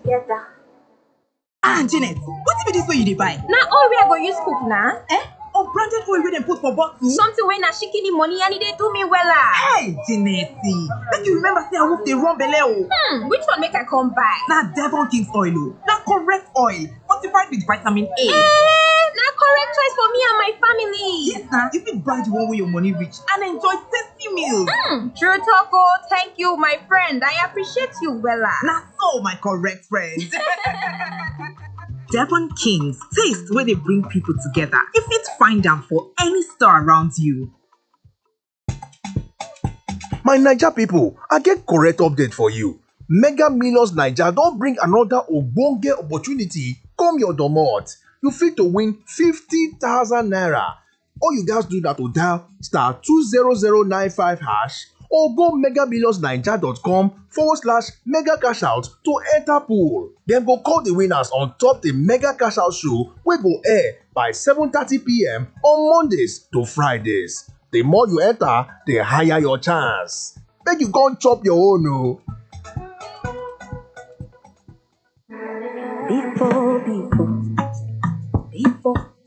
together. ah janet wetin be dis wey you dey buy Na oil wey I go use cook na. eh unbranded oil wey dem put for bottle Something wey na shikini money and e dey do me wella. hey janet make you remember say awoof dey run belle o Hmm, which one make I come buy? na devon king's oil o na correct oil fortified with vitamin a Eh, na correct choice for me and my family. yes na you fit buy the one wey your money reach and enjoy tasty meals Hmm, true talk o. Thank you, my friend. I appreciate you wella. na so my correct friend devon king's taste wey dey bring people together you fit find am for any store around you. My Naija pipo, I get correct update for you. Mega Millions Naija don bring another ogbonge opportunity come your domot. You fit to win 50,000 naira. All you gats do na to dial star 20095 hash or go megamillionsnaija.com forward slash mega cash out to enter pool. Dem go call the winners on top the mega cash out show wey go air by 7:30pm on Mondays to Fridays. The more you enter, the higher your chance. Make you come chop your own o. Before, before, before